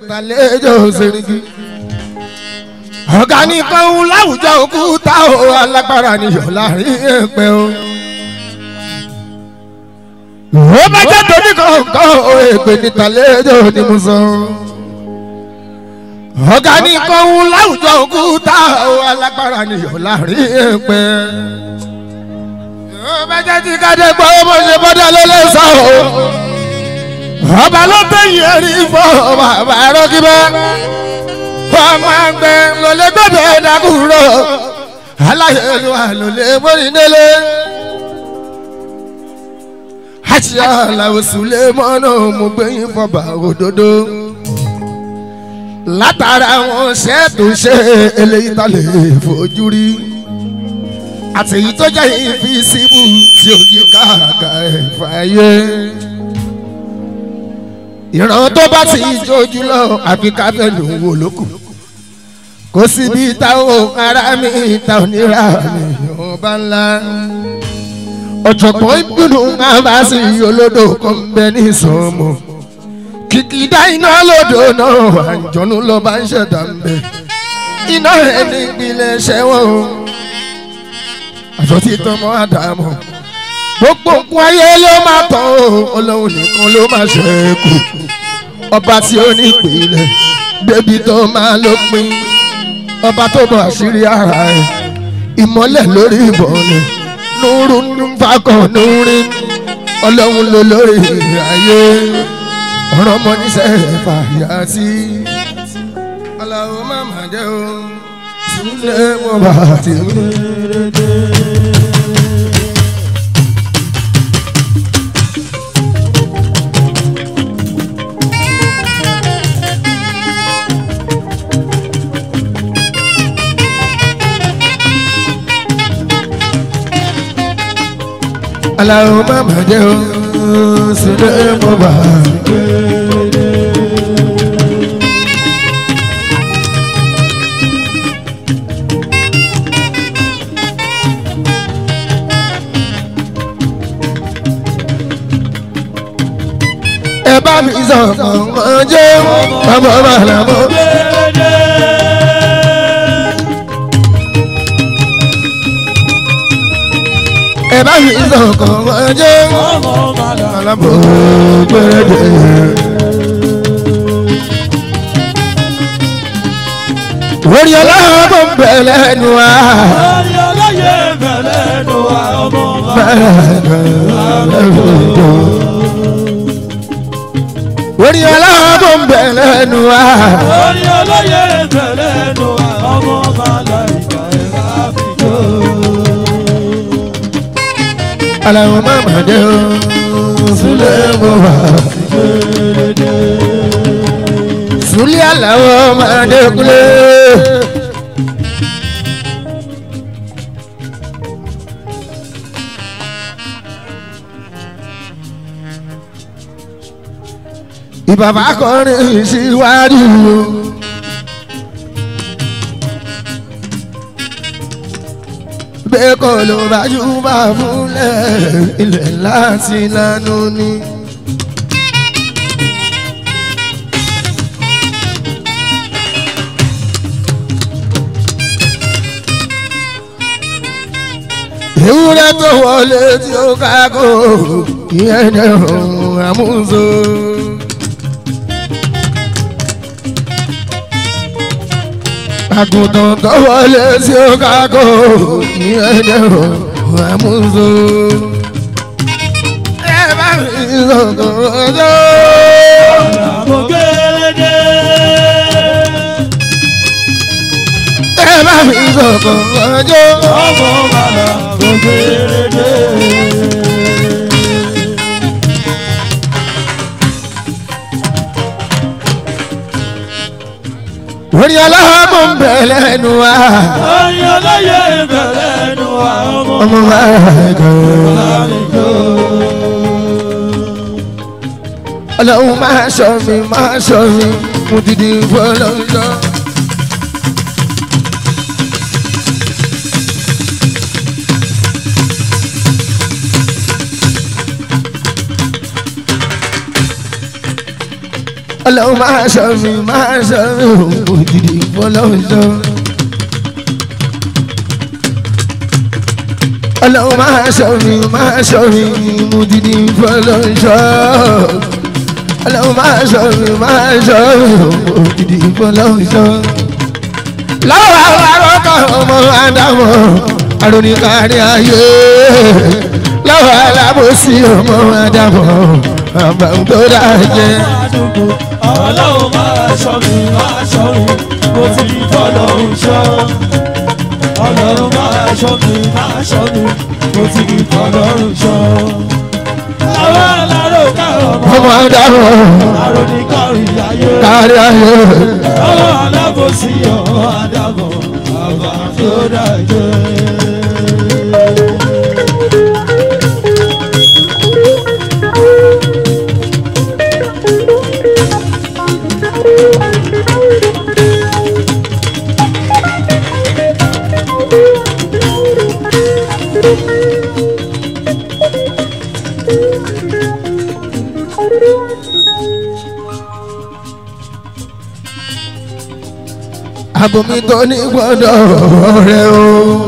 tàlejò sẹ́ríkì. ọ̀gá ní kọ́hún láwùjọ òkúta o alágbára níyọ̀ láàrin ẹ̀pẹ́ o. ó bá jẹ́ tóní kọ̀ọ̀kan o èpè ní tàlejò ní mo sọ. ọ̀gá ní kọ́hún láwùjọ òkúta o alágbára níyọ̀ láàrin ẹ̀pẹ́. ó bá jẹ́ tí kájẹ́ gbọ́ bó ṣe bọ́dọ̀ ló lè sọ o. ọba ló tẹ̀yìn ẹ̀rí fọ́ bàbá rọ́gíbẹ́ ọmọ àgbẹ̀ ló lè gbọ́dọ̀ dàkúrò aláyẹ̀lúwà ló lè mórí délé. àti aláwọ̀ sùlẹ̀ mọ́nà mo gbẹ̀yìn fọba òdodo. látara wọn ṣẹ́ tó ṣe eléyìí tá lè fojú rí. àtẹ̀yí tó jẹ́ ìfisíbù tí ó yí káàkà ẹ̀fà yé ìran tó bá ti jójú lọ àfi káfẹ́lù wò lókù kò síbi táwọn ará mi ta onírà nìyẹn bá ńlá ọ̀jọ̀gbọ́n ìbínú máa bá sí olódò kan bẹ ní ìsọmọ kìkìdá iná lódò náà àjọ̀nú lọ bá ń ṣẹ̀dá ń bẹ iná rẹ̀ ní ìpìlẹ̀ ṣẹ́wọ̀n àjọ tí tọmọ àdàmọ̀ gbogbo nǹkan ayé ló máa tán o ọlọ́run nìkan ló máa ṣẹ́kù ọba tí ó ní ìpìlẹ̀ débi tó máa lópin ọba tó bọ̀ àṣírí ara ẹ̀ ìmọ́lẹ̀ lórí ìbọ̀lẹ̀ núrú nfàkàn núrí ọlọ́run ló lórí ayé ọ̀rọ̀ ọmọ níṣẹ́ fàyà sí aláwo má má jẹ́ o sílẹ̀ mọ́ bàtí mi. aláwo má má jẹ́ o sílẹ̀ mọ́ bàtí mi. ẹ bá mi sọ̀kàn ọjọ́ ọmọ màlámọ́. ẹ bá mi sọ̀kàn ọjọ́ màlámọ́ gbẹ̀rẹ̀dẹ̀. orí ọlọ́run tó ń bẹ̀ lẹ́nu wa. Orí ọlọ́yẹ bẹ̀rẹ̀ ló wà ọmọ bá. orí ọlọ́run tó ń bẹ̀ lẹ́nu wa. Orí ọlọ́yẹ bẹ̀rẹ̀ ló wà ọmọ bá láìka ẹ̀ka àfijọ́. aláwọ̀ má má jẹ́ o sílẹ̀ mọ́ wá. Sùlẹ̀ aláwọ̀ máa dẹ́kunlé. Ìbàbá kọrin síwájú. Bẹ́ẹ̀ kọ́ ló bá jù bá fúnlẹ̀ ilẹ̀ láti lánàá ni. ewúrẹ́ tó wọlé tí ó kákó ìyẹn ní ọ̀hún àmúso. àgùntàn tó wọlé tí ó kákó ìyẹn ní ọ̀hún àmúso. ẹ bá mi sọ̀tọ̀ ọjọ́. Àmọ́ gẹ́gẹ́. ẹ bá mi sọ̀tọ̀ ọjọ́. Ọmọ bàbá kò gẹ́gẹ́. orí aláàbò ń bẹ̀ lẹ́nu wa. Orí ọlọ́yẹ bẹ̀rẹ̀ ló wà ọmọ ọmọ bá. bá kọ́. Àfijọ́. ọlọ́run máa ṣọ́ mi máa ṣọ́ mi mo ti di fọlọ́jọ́. ọlọ́run máa ṣọ́ mi máa ṣọ́ mi òjìdí fọlọ́run ṣọ́. ọlọ́run máa ṣọ́ mi máa ṣọ́ mi òjìdí fọlọ́run ṣọ́. ọlọ́run máa ṣọ́ mi máa ṣọ́ mi òjìdí fọlọ́run ṣọ́. lọ́wọ́ àwọn arọ́kọ̀ ọmọ àdámọ̀ àrùnìkárí ayé lọ́wọ́ alábòsí ọmọ àdámọ̀ àbàmù tó dájẹ́. àdúgbò ọlọ́run máa ṣọ́ mi máa ṣọ́ mi mo ti ní fọlọ́run ṣọ́ ọlọ́run máa ṣọ́ mi máa ṣọ́ mi mo ti ní fọlọ́run ṣọ́ àwọn aláró kárọ̀ mọ́ ọmọ àdámọ̀ àròníkàrí ayé kárí ayé àwọn alábòsí ọmọ àdàbọ̀ àbá tó dájẹ́. àbòmí tó ní gbọ́dọ̀ rẹ o.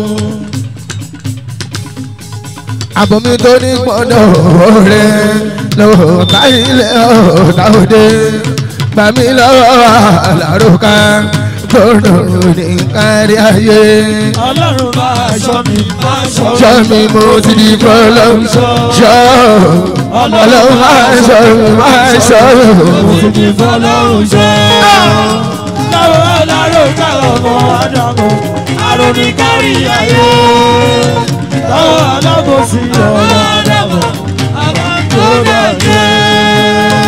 àbòmí tó ní gbọ́dọ̀ rẹ lọ́wọ́ táyìlẹ̀ ọ̀dà òde gbàmí lọ́wọ́ àlàrókà gbọ́dọ̀ ní kárí ayé. ọlọ́run máa ṣọ́ mi máa ṣọ́ mi. ṣọ́ mi mo ti di fọlọ́n ṣọ́ ọlọ́run máa ṣọ́ mi máa ṣọ́ mi. ti fọlọ́run ṣe. Láwọn aláró káwọn ọmọ Ádámù, àròní kárí ayé. Láwọn alábòsí ọmọ Ádámù, àbájọ bàjẹ́.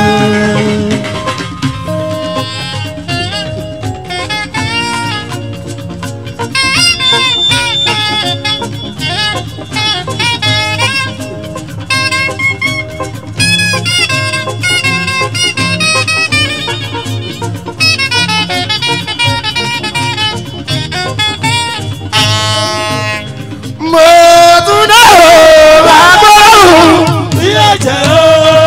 mo tún dá o bàbá òun. Bí ẹ̀jẹ̀ o.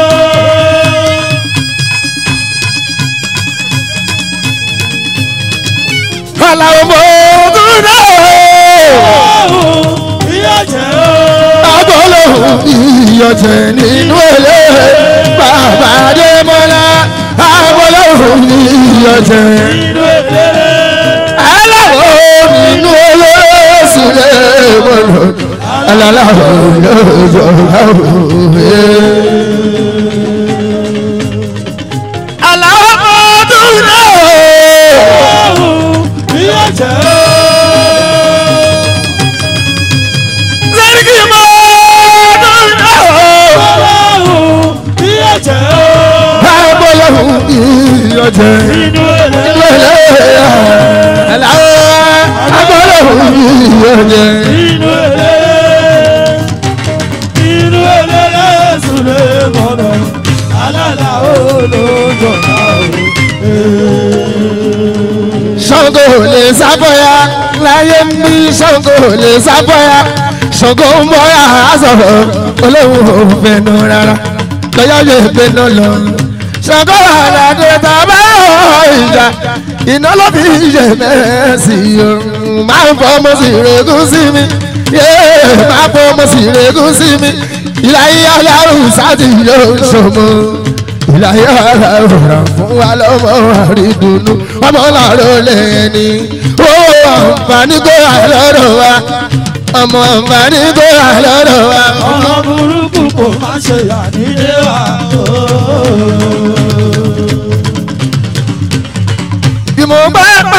Àlàó mo tún dá o. Bí ẹ̀jẹ̀ o. Agbọ́lọ́hùn ìyọ̀jẹ̀ nínú èlé. Bàbá Adémọ́lá. Agbọ́lọ́hùn ìyọ̀jẹ̀. Inú èléré. Aláwọ̀ nínú èlé sílẹ̀ mọ́lọ̀. Aláwọ̀ lọ́jọ́ láwùjọ. Àlàó mo tún dá o. Bí ẹ̀jẹ̀ o. Sẹ́ríkì mo tún dá o. Bí ẹ̀jẹ̀ o. Agbọ́lọ́hùn ìyọ̀jẹ̀. Inú èléré. inú eléré inú eléré sùlẹ̀ mọ́nà alálà olóńjọba o. Ṣàngó lè sábọ́yà láyé ń bí Ṣàngó lè sábọ́yà Ṣàngó ń bọ́yà sọ̀rọ̀ olóhùn òfin nù rárá lọ́yọ́ lè gbé náà lọ. Ṣàngó àlàdé tàbá ìjà iná ló fi yẹ mẹ́sì o máa ń fọmọ sí ìrègùn sí mi yéé máa fọmọ sí ìrègùn sí mi ìlàyé alárùn sáàtì yóò ṣòmo ìlàyé alárùn fún wa lọ́mọ àrídùnú ọmọ làárọ̀ lẹ́ni ó àǹfààní kó àlọ́rọ̀ wa ọmọ àǹfààní kó àlọ́rọ̀ wa. ọmọ burúkú kò má ṣe yà nílé wa o. bí mo bá pa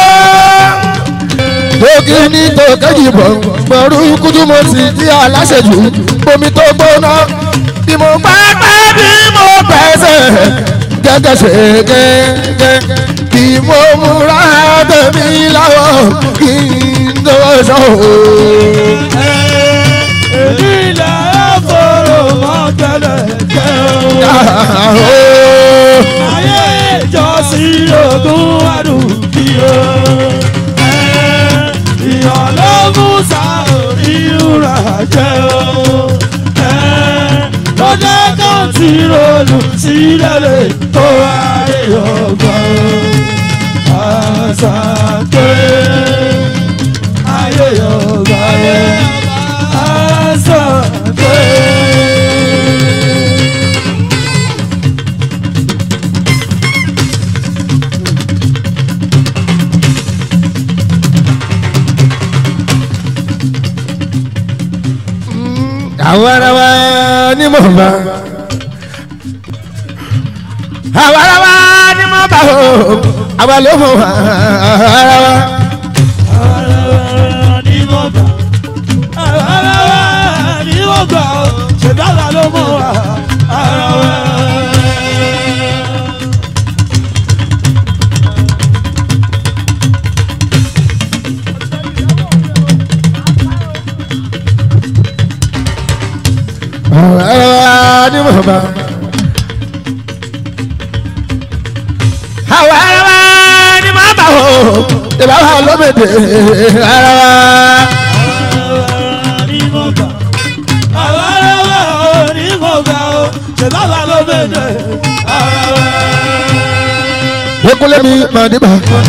ọ́ tókì ní tòkẹ́jì bọ̀ gbọ̀rú kújú mo sì di aláṣẹjù omi tó gbóná bí mo bá pa bí mo pẹ̀sẹ̀ gẹ́gẹ́ ṣe gẹ́gẹ́ bí mo múra tẹ̀mí láwọ̀ kí n tó sọ òun. èmi ilẹ̀ ẹ̀fọ́rọ̀ mọ́ tẹ́lẹ̀ jẹ́ o. ayé ìjọsìn ogún àdùnkí o. ìyàn ló mú sáà ìrora jẹ́ o. lọ́jọ́ kan tí sí ròlù sí lẹ́lẹ̀ tó ayé ọgbọ́n. Àṣàké ayé ọgbọ́n. Àṣàké. àwọn ará wa ní mò ń bá àwọn ará wa ní mò ń bá o àwa ló mọ̀ wá ara wa. ní mo gbà ara wa ní mo gbà ó ṣèbára ló mọ̀ wá ara wa. àwọn ará wa ní mò ń bá. àwọn ará wa ní mò ń bá o ìbá wa ló bèdè ara wa. ní mo gbà ara wa ní mo gbà ó ṣèbára ló bẹ̀rẹ̀ ara wa. Ekule mi máa dé bá.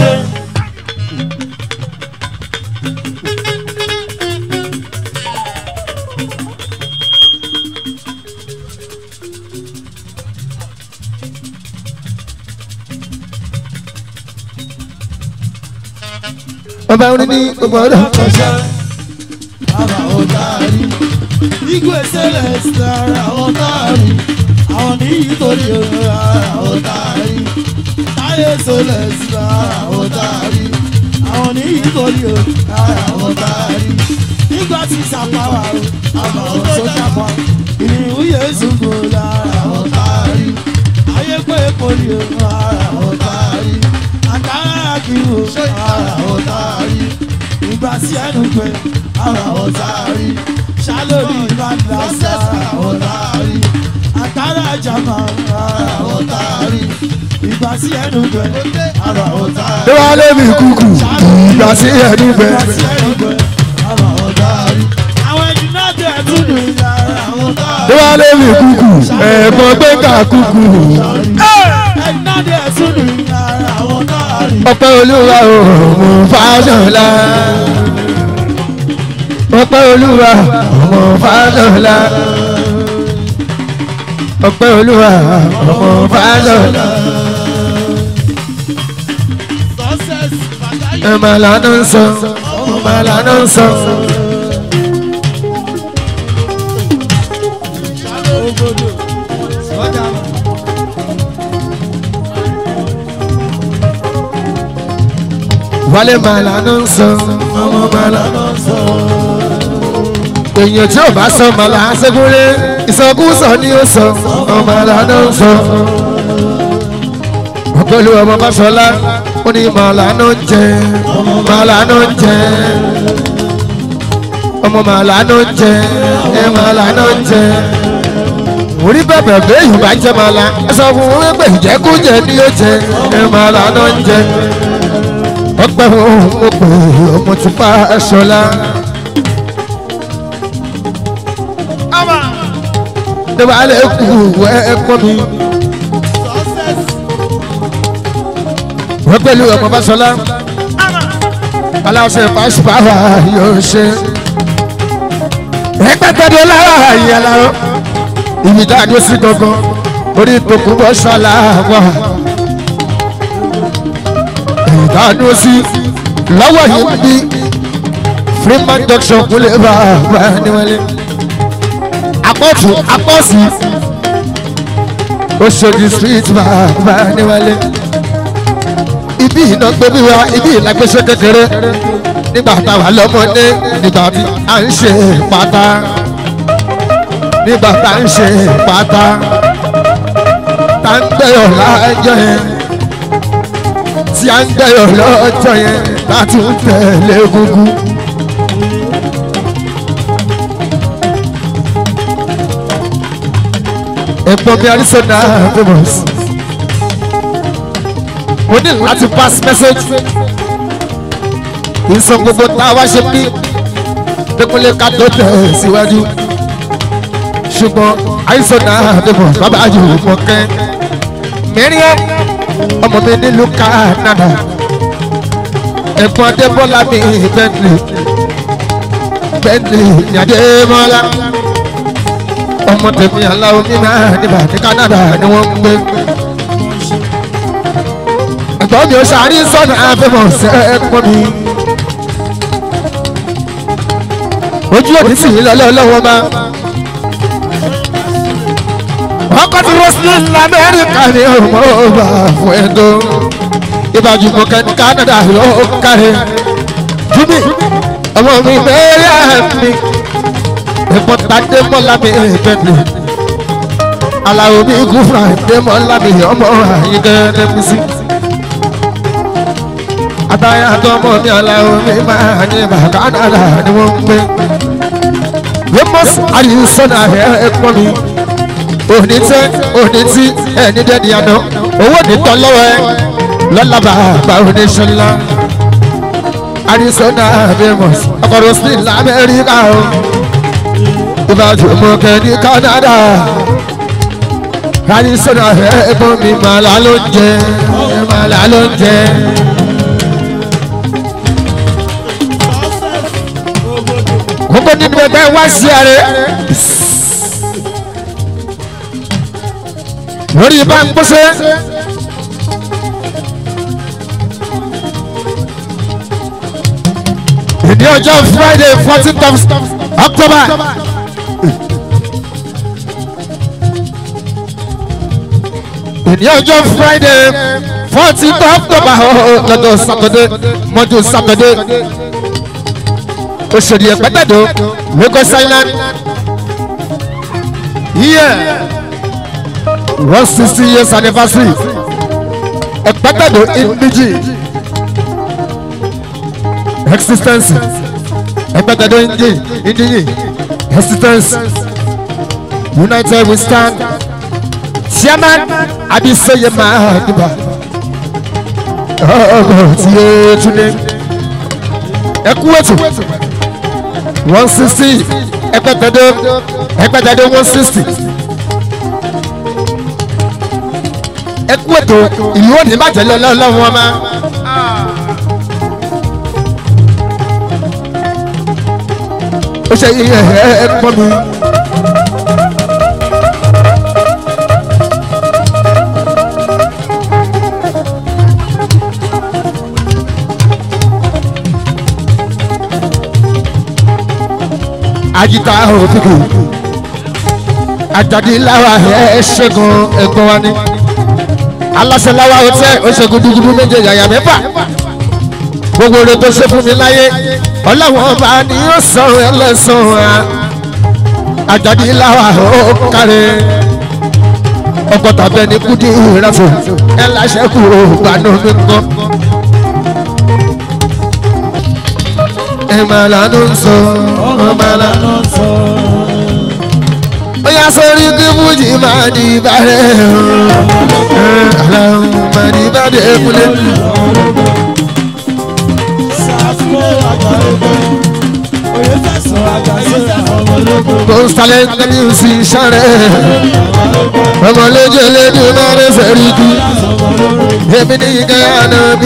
Ọba orin ní gbogbo ọdọ. ọ̀ṣẹ́ ara ọ̀tàrí igwe celeste ara ọ̀tàrí àwọn ní ìtòrí ara ọ̀tàrí táyé celeste ara ọ̀tàrí àwọn ní ìtòrí ara ọ̀tàrí nígbà tí sàpáwà àmọ́ sójà pa ìrìnwó yéésù kò lára ọ̀tàrí ayé pé poli ara ọ̀tàrí àkàrà kìlò ara ọ̀tàrí ìgbà sí ẹnu pé ara ọ̀tàrí ṣálórí ìbàdàn ara ọ̀tàrí àkàrà jàmà ara ọ̀tàrí ìgbà sí ẹnu pé ara ọ̀tàrí. Ṣé wàá lé mi kúkú? Ìgbà sí ẹni bẹ. ìgbà sí ẹnu pé ara ọ̀tàrí. àwọn ẹni náà tẹ̀ tún lù yàrá ọ̀tàrí. Ṣé wàá lé mi kúkú? Ẹ̀gbọ́n gbé ká kúkú. ẹni náà tẹ̀ tún lù yàrá ọ̀tàrí. Ọpẹ́ olúwa o, mo fàṣọlá. Ọpẹ́ olúwa, ọmọ fàṣọlá. Ọpẹ́ olúwa, ọmọ fàṣọlá. Ẹ máa lànà ń sọ, ọmọ máa lànà ń sọ. Wálé máa lànà ń sọ, ọmọ máa lànà ń sọ. Èèyàn tí ò bá sọ màlá ṣẹ́gúnlé, ìsọkúsọ ni ó sọ, ọmọ máa lànà ń sọ. Ọ̀pẹ̀lú ọmọ Báṣọlá, ó ní màlá náà ń jẹ, màlá náà ń jẹ. Ọmọ màlá náà ń jẹ, ẹ màlá náà ń jẹ. Orí bẹ̀bẹ̀ béèyàn bá jẹ màlá, ẹ sọ fún wọn pé ìjẹkújẹ ni ó jẹ, ẹ màlá náà ń jẹ ọpẹ́ wọn mo pè ọmọ tí bá aṣọlá. Ìjọba alẹ́ kù ẹ̀kọ́ mi. Wọ́n pẹ̀lú ọmọ Báṣọlá. Aláṣẹ pàṣípàwà yóò ṣe. Ẹgbẹ́tẹ̀dé lára ìyá lárọ́. Ibi tá a dé sí gangan. Orí tòkúbọ̀ ṣọlá wà ìdánú sí lọ́wọ́ yìí bí freeman junction kúlẹ̀ bá bá ní wọlé. apọ́tù apọ́sì Oṣòdì street bá bá ní wọlé. ibi iná gbé bí wa ibi ìlágbèsè kékeré nígbà táwa lọ́mọdé nígbà tí à ń ṣe pátá nígbà tá à ń ṣe pátá tá ń gbẹ̀yọ̀ láàjọ yẹn tí a ń gbẹ̀yọ̀ lọ́jọ́ yẹn láti ń tẹ̀lé egungun. ẹ̀gbọ́n mi arizona famous. mo ní láti pass message. ìsọ gbogbo tá a wá ṣe bí dẹ́kunlé ká tó tẹ̀ síwájú. ṣùgbọ́n àìsàn náà débọ̀ bàbá yìí mọ̀ kẹ́ mẹ́rin ọmọ mi nílùú Canada ẹ̀gbọ́n adébọ́lá mi Bentley Bentley ní adébọ́lá ọmọ tèmi aláwo mi máa níbà ní Canada ni wọ́n ń gbé ẹ̀gbọ́n mi ò ṣàrí sọ́nà àfẹ́mọ̀ sẹ́ẹ̀kọ́ mi ojú òní sì ń lọ́lọ́ lọ́wọ́ bá ọkọ̀ tí roslyn lamẹ́ríkà ni ọmọ ọba fún ẹ̀dọ́ ìbàjú mọ̀kẹ́ ní Canada ló kárẹ̀ júmi ọmọ mi bẹ́ẹ̀rẹ̀ mi ẹ̀fọ́ tàdé mọ́lá mi bẹ́ẹ̀ni aláwo mi gúfúrà dé mọ́lá mi ọmọ àyíkẹ́ mi sí. àtàyà àtọmọ mi aláwo mi máa ní ìbà Canada ni wọ́n ń gbé. Ramos Arisona ẹ̀ pọ̀ mi òní tẹ òní tí ẹni dẹni àná owó ní tán lọ́wọ́ ẹ lọ́la bàbá oníṣẹ́lá Arizona famous ọkọ̀rọ̀ sí lamẹ́ríkà o ìbàdàn mọ̀kẹ́ ní Canada Arizona ẹ̀gbọ́n mi màlá ló ń jẹ màlá ló ń jẹ. gbogbo nínú ẹgbẹ́ wá sí ààrẹ. lórí bá ń gbóṣe. ìdí ọjọ́ friday fourteenth of october. ìdí ọjọ́ friday fourteenth of october lọ́dọ̀ saturday mọ́jú saturday. òṣèré ẹ̀pẹ́tẹ̀dọ̀ lagos island. Yeah one sixty years anniversary ẹ̀pẹ́tẹ̀dọ̀ ìdíjì existence ẹ̀pẹ́tẹ̀dọ̀ ìdíjì ìdíjì existence united we stand chairman abisoye mahadiba ọgọ tí yé túnde ẹkú ètò one sixty ẹ̀pẹ́tẹ̀dọ̀ ẹ̀pẹ́tẹ̀dọ̀ one sixty. ẹ kú ètò ìlú òní bàjẹ́ lọ́wọ́ wọn má. ó ṣe iye ẹ ẹ pọ́ mi. ajita òtútù ajadilawa ẹ ṣẹ́gun ẹ̀gbọ́n wa ni aláṣẹláwa ọtẹ oṣogun dúdú méje yàyà mẹ́fà gbogbo rẹ tó ṣe fún mi láyé ọlọ́wọ́n ọba ni yóò sọ̀rọ̀ ẹlẹ́sàn-án àjàdí láwa ó kárẹ̀ ọgọ́ta bẹ́ẹ̀ ni kúdí ìrẹ́fọ̀ ẹ láṣẹ kú gbanú mi kọ́. ẹ máa lánú sọ ọ máa lánú sọ bóyá sórí kí fújì máa di ìbàrẹ̀ aláwọ̀ máa di ìbàrẹ̀ kúlẹ̀. kòsálẹ̀ tẹ̀lé sí sáré ọmọlẹ́jẹ̀ lẹ́nu náà rẹ̀ fẹ́rí kú èmi ní ike àná bí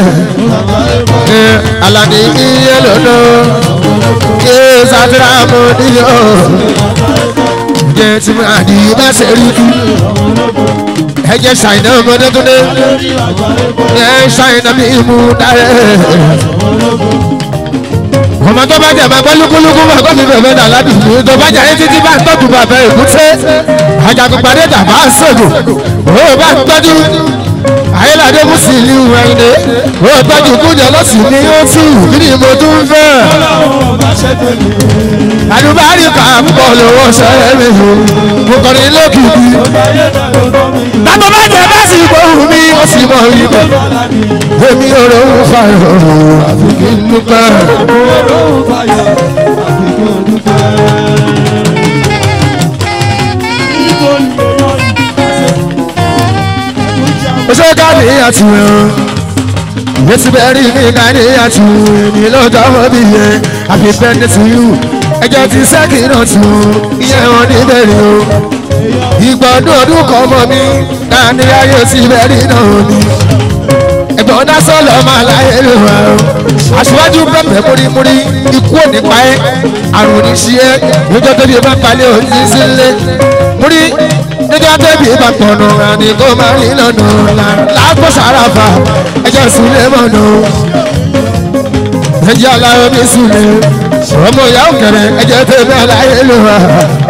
ẹ alani iye lọ́dọ̀ kí sátìrà mọ́ níyọ̀ jẹ́ tí máa di bá ṣe rí kú ẹ̀jẹ̀ ṣàìnà ọmọdé tó dé ẹ̀ ṣàìnà bí mú dárẹ́ ọmọ tó bá jẹ máa gbọ́ lúkúlúkú máa gbọ́ mi bẹ̀rẹ̀ náà ládùúgbò tó bá jẹ títí bá ń tọ́jú bàbá èkúté ajagunpadé dàbá ṣègùn ó bá ń tọ́jú ayélujáde mùsùlùmí wẹ̀ndé ó tọ́jú kúnjẹ lọ́sìn ní ó tù kí ni mo tún fẹ́. àdùbárí kan pọ̀ lówó sẹ́yìn mi o mo kọrin lókìkí. bàbá bá jẹ bá sì gbóhùn mi ó sì mọ ibẹ̀ èmi ò rò ó fa ìrọ̀rùn àfi kí n dúpẹ́. ṣé káàdì àti ẹ̀rọ yẹtí bẹ́ẹ̀ rí ní káàdì àti èmi lọ́jọ́ ọmọ bí yẹ àfi bẹ́ẹ̀ sí yù ẹjọ́ ti sẹ́kì náà tù ìyẹn wọn níbẹ̀rẹ̀ o ìgbọ̀dún ọdún kan mọ́ mi dání ayé ti bẹ̀rẹ̀ náà ni ẹ̀gbọ́n náà sọ̀lọ̀ máa láyé ló wà o aṣíwájú pẹ̀pẹ̀ múrimúri ikú òní pa ẹ́ àrùn ní sí ẹ́ níjọ́ tóbi bá palẹ̀ òní sílé múrí níjọ́ tóbi bá pọ̀nù àní kó máa rí lọ́nà ńlá láàpọ̀ sàràfà ẹjọ́ sílé mọ̀nà ẹjẹ́ aláwọ̀ mi sílé ọmọ ìyá òkèrè ẹjẹ́ tẹ̀lé aláyé ló wà.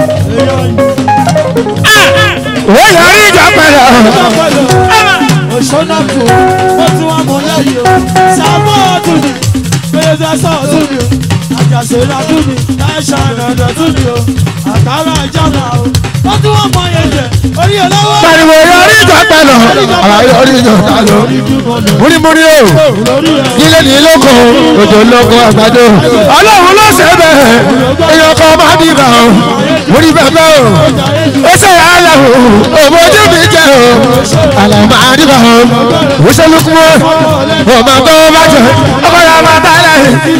ó yọrí ìjà pẹ̀lú òṣónà kù ó tún wà mọ́ lẹ́yìn o sábọ́ ọdún ni péye sọ ọdún ni o àjàṣe ọdún ni láìsà ọ̀dọ̀ ọdún ni o àkàrà ìjọba o ó tún wà mọ́ yẹn jẹ orí olówó. pariwo yọrí ìjà pẹ̀lú àwọn yọrí ìjà pẹ̀lú múrimúri o ilé ní lóko òjò lóko àgbàdo ọlọ́run ló ṣe bẹ́ẹ̀ èèyàn kan máa bí bá o múri bẹ́ẹ̀ o ó ṣe àlà o òmò ojú mi jẹ o àlà máa rí bá o ó ṣe lókun o ọmọ tó bá jẹ ọkọ yà máa bá lẹ́yìn.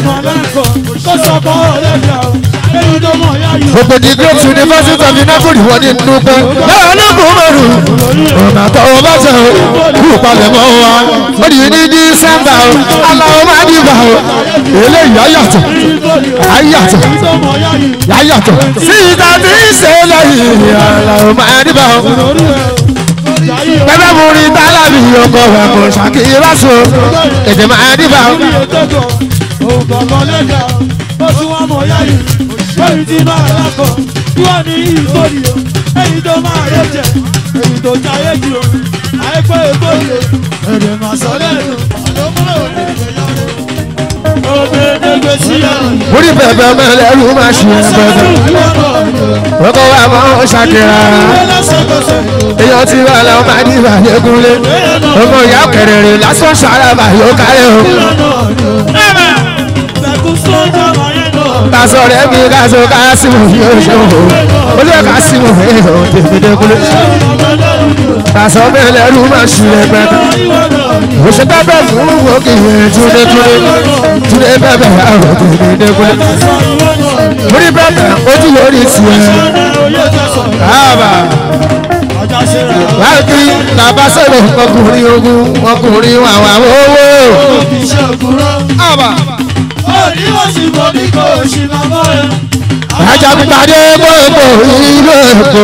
gbogbo di great university of napoli wọ́n ní dúpẹ́ lọ́wọ́ ní kúmọ̀rù ọ̀nà tó o bá jẹ o kú palẹ̀mọ́ wa ó di ní dísẹ́mbà o aláwọ̀ máa bí bá o eléyìí ayàtọ̀ ayàtọ̀ ayàtọ̀ sí ìta tí ń ṣe lẹ́yìn aláwọ̀ máa bí bá o bẹ́ẹ̀ mú rí tálábì ọkọ̀ rẹ̀ kò ṣàkíyèsí so ètè máa bí bá o. Lórí tí máa lákọ̀, tí wọ́n ní ìgbòdì o, èyí tó máa yẹ jẹ, èyí tó jayé jù o, àìpé ìgbòdì o, èdè máa sọ lẹ́nu. Òbèdègbè sí ẹ̀rù. múrí bẹ̀bẹ̀ mẹ́lẹ́rú máa ṣe bẹ̀bẹ̀ ọkọ̀ wa máa ń ṣàkíyà èèyàn ti wà láwọn máa ní ìbàdẹ́kúnlé ọmọ ìyá kẹrẹrẹ lásán ṣàràbà yóò kárẹ̀ o. tasọ rẹ mi kaso kásìmù yóò ṣe o olùyẹ kásìmù ẹ̀ ọ̀ tẹ̀gbẹ̀dẹ́kúnlé tasọ mẹ́lẹ́rú máa ṣe bẹ̀bẹ̀ òṣè bẹ́bẹ̀ fún òkè túnde túnde túnde bẹ́bẹ̀ àwọn tẹ̀gbẹ̀dẹ́kúnlé múrí bẹ́bẹ̀ ojú lórí tiẹ̀ káàbà láti tàbá sọ̀rọ̀ ọkùnrin ogun ọkùnrin àwọn owó. àbà ajagunpadé gbogbo ìlú èkó.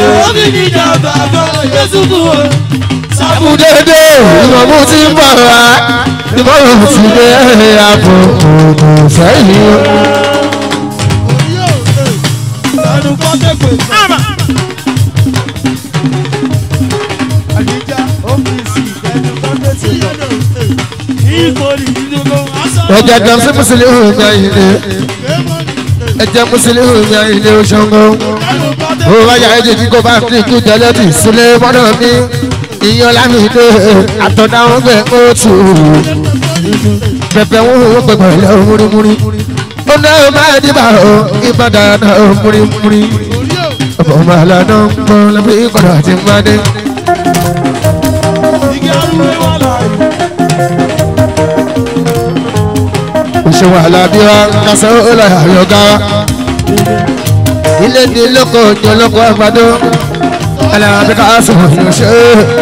sábúdédé ìmọ̀mú ti ń bọ̀ wá ìmọ̀mú ti dé àpò òògùn sẹ́yìn. ẹ̀jẹ̀ kan sí mùsùlùmí mi àyìnlé ẹ̀jẹ̀ mùsùlùmí mi àyìnlé oṣoǹgó ó wáyà ẹ̀jẹ̀ tí kò bá fi kú tẹ́lẹ̀ tì sílẹ̀ mọ́nà mi ìyẹn lámìdé àtọ̀dáwọn gbẹ oṣù pẹpẹ wọn ò pẹpẹ lẹ múrimúri ó ná ó máa dìbà ó ìbàdàn náà ó múrimúri ọ̀pọ̀ màlá náà ń gbọ́ lọ́bí ìkọ̀dọ̀ àti mmadé. ṣe wàhálà bí wa kásán ó lọ àyọ̀gá wa. ilé ní lóko ní olóko àgbàdo alára bí káàsì wò ní ṣe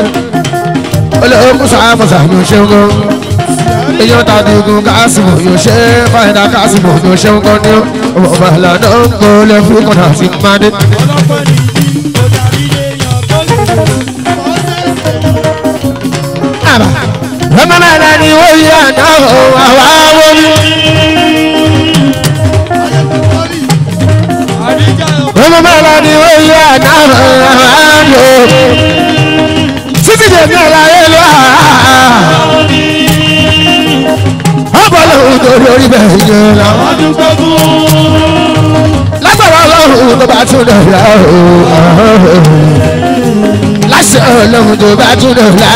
olóko sàmùsà ní ṣe ń gbọ́. èèyàn ta ní igun káàsì wò ní ṣe fàyẹ̀dá káàsì wò ní ṣe ń gbọ́ ní ọmọ bàálà náà ń gbọ́ lẹ́fún ìkọ̀nà àti mmadé. ọmọ náà ni wọ́n yí àná àwa wọ́n. ọmọ mẹ́la ni ó yẹ àná àlò títí dè ní àlàyé lọ. ọ̀pọ̀ lòun tó lórí bẹ́ẹ̀ yẹn lọ. lágbára ọlọ́run tó bá tún dọ̀la o. láṣẹ ọlọ́run tó bá tún dọ̀la.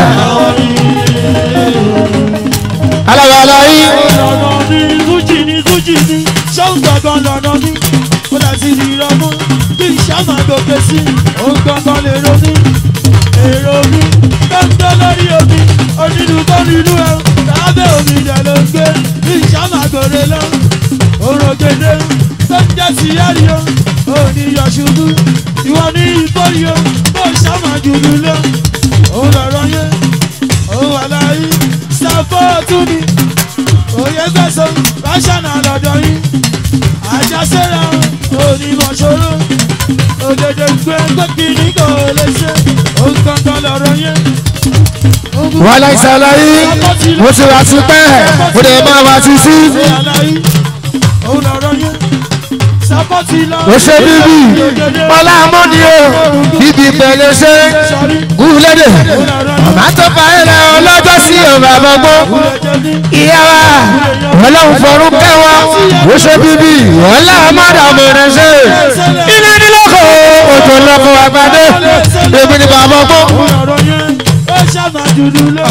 alábàálá yìí. Fújì ni Fújì ni ṣóun gangan lọ́nà mi ó dà sí ní ìrọ̀mú bí ìṣá máa gòkè sí òun gangan lè ronú èrò mi tó ń tó lórí omi onílù tó nílù ẹ lábẹ́ omi ìdẹ̀ ló ń gbé bí ìṣá máa gòrè lọ òrò gèdè tó ń yẹ́rì o ò ní yọ ṣubú ìwọ ní ìgbórí o bó ṣàmà jùlù lọ òun lọ̀rọ̀ yẹn òun wà láyé sàpọ́ọ̀tù ni òye gbẹ̀sán ráṣánà lọ́dọ̀ yín àjàsẹ́ra onímọ̀ ṣòro òdèdè gbé gbẹ́kìnní kò lè ṣe òun kankan lọ̀rọ̀ yẹn. wàhálà ìsàlàyé mo ti wá sí pẹ́ mo dẹ̀ máa wá sí sí. ṣe àlàyé òun lọ̀rọ̀ yẹn. sàpọ́tì lọ. ó ṣe bíbí ọlá mọ́ni o bíbí pẹ̀lẹ́ ṣe gúlẹ́dẹ̀ màmá tó fa ẹ̀rẹ̀ ọlọ́jọ́ sí ọ̀rọ̀ àbọ̀gbọ́ ìyá wa ọlọ́run fọ̀rún kẹwa ó ṣe bíbí ọlá mọ́dà mọ̀rẹ́ ṣe ilé nílọ́kọ̀ òjò lọ́kọ̀ àgbàdo èmi ni bàbá ọgbọ́n. òun lọ̀rọ̀ yẹn ó ṣàmà jùlù lọ.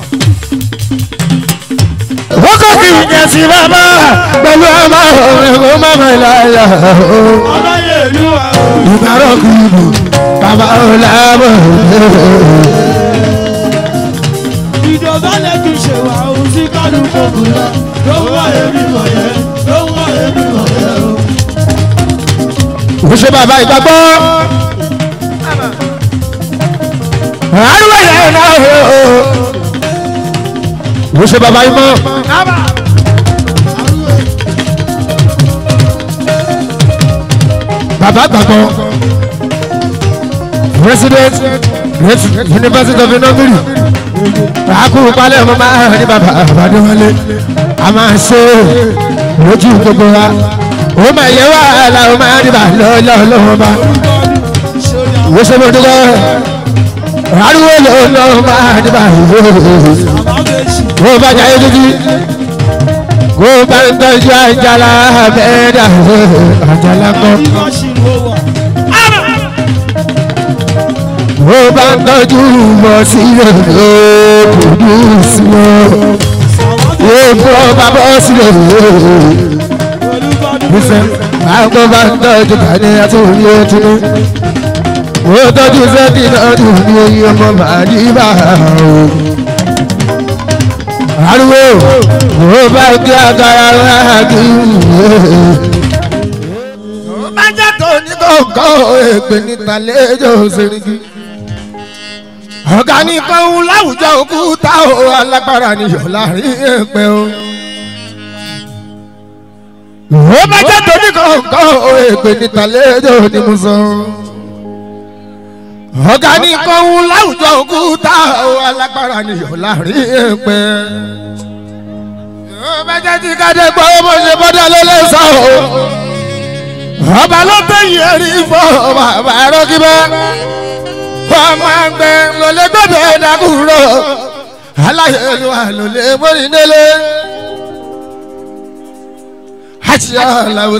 ó kọ́ kí n jẹ sí bàbá pẹ̀lú ọmọ ọ̀rẹ́ kó má mọ̀ láyà o. ọlọ́yẹ̀ ìlú wa o. ìbárò kìlù bàbá ọ̀làbọ̀ ìjọba lẹ́kì ṣe wà ó sí kálukú kùnà ló ń wá èmi mọ̀ yẹn ló ń wá èmi mọ̀ yẹn o. ó ṣe bàbá ìgbàgbọ́. àrùwẹ̀ yẹn náà o. ó ṣe bàbá ìmọ̀. bàbá gbàgbọ́. president great university of inogiri àkúrú palẹ̀ ọmọ máa ní bàbá àbádọ́wálé a máa ṣe lójú gbogbo wa ó máa yẹ wàhálà ó máa ní bàbá lọ́wọ́ bá ìwé ṣe mo dúpẹ́ ariwo lọ́wọ́ máa ní bàbá ó bá jáde dúdú kó bá ń tọ́jú àjàlá bẹ́ẹ̀dà àjàlá kan ó bá ń tọ́jú mọ̀ sí ìrọ̀lẹ́ kùdú sí wọn ó bọ́ bàbá sílẹ̀ nífẹ̀ àgọ́ bá ń tọ́jú kàní àti òní ètùnú ó tọ́jú sẹ́kì náà ní òní oyin ọmọ màálí bá o. ariwo ó bá gbé agara ráàgì ó bá jẹ́ tó ní kọ̀ọ̀kan èpè níta lẹ́jọ́ sẹ́ríkì ọ̀gá ní kọ́hún láwùjọ òkúta o alágbára níyọ̀ láàrin ẹ̀pẹ́ o. ó bá jẹ́ tóní kọ̀ọ̀kan o èpè níta lẹ́jọ́ ni mo sọ. ọ̀gá ní kọ́hún láwùjọ òkúta o alágbára níyọ̀ láàrin ẹ̀pẹ́. ó bá jẹ́ tí kájẹ́ gbọ́ bó ṣe bọ́dọ̀ ló lè sọ o. ọba ló tẹ̀yìn ẹ̀rí fọ́ bàbá rọ́gí bẹ́ẹ̀ ọmọ àgbẹ̀ ló lè gbọ́dọ̀ dàkúrò aláyẹ̀lúwà ló lè mórí délé. àti aláwọ̀